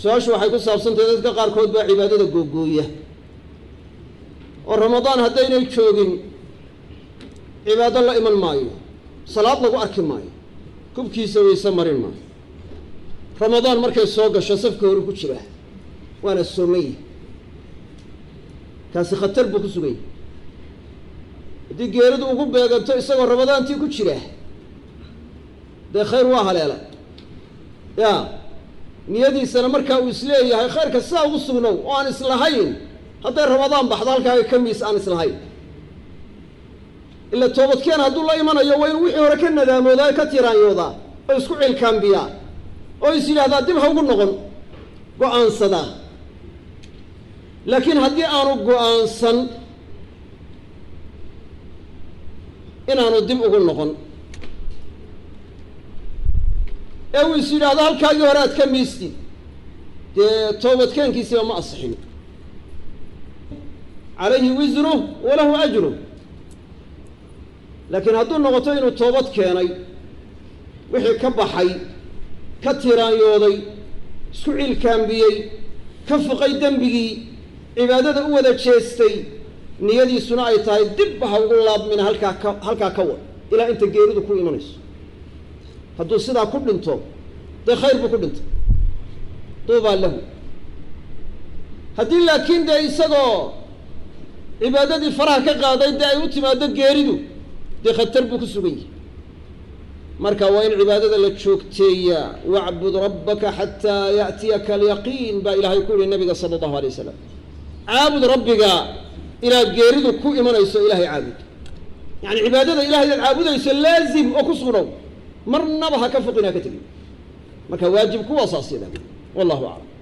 su-aashu waxay ku saabsantahay dadka qaarkood baa cibaadada googooya oo ramadaan haddaynay joogin cibaado la iman maayo salaad lagu arki maayo kubkiisa wayse marin maayo ramadaan markay soo gasho safka hore ku jira waana soomay kaasi khatar buu ku suganya haddii geeridu ugu beeganto isagoo ramadaantii ku jira dee khayr waa haleela ya niyadiisana markaa uu isleeyahay khayrka sidaa ugu sugnow oo aan islahayn hadday ramadaan baxdo halkaaga ka miis aan islahayn ila toobadkeen hadduu la imanayo waa inuu wixii hore ka nadaamoodaa ka tiraanyoodaa oo isku cilkaambiyaa oo is yidhahdaa dib ha ugu noqon go-aansadaa laakiin haddii aanu go-aansan inaanu dib ugu noqon ee uu is yidhaahdo halkaagii hore aad ka miistid dee toobadkeenkiisiba ma asixin calayhi wisruh walahu ajruh laakiin hadduu noqoto inuu toobad keenay wixii ka baxay ka tiraanyooday isku cilkaambiyey ka fuqay dembigii cibaadada u wada jeestay niyadiisuna ay tahay dibba ha ugu laabmina halkaa ka halkaa ka wad ilaa inta geeridu ku imanayso hadduu sidaa ku dhinto dee khayr buu ku dhintay duubaa lahu haddii laakiin dee isagoo cibaadadii faraha ka qaaday dee ay u timaado geeridu dee khatar buu ku sugan yahay marka waa in cibaadada la joogteeyaa wacbud rabbaka xataa ya'tiyaka alyaqiin baa ilaahay ku yihi nabiga sala allahu alay wasalam caabud rabbiga inaad geeridu ku imanayso ilahay caabud yani cibaadada ilahay inaad caabudayso laazim oo ku sugnow marnaba ha ka foqin ha ka tegin marka waajib kuwaasaas yada wallahu aclam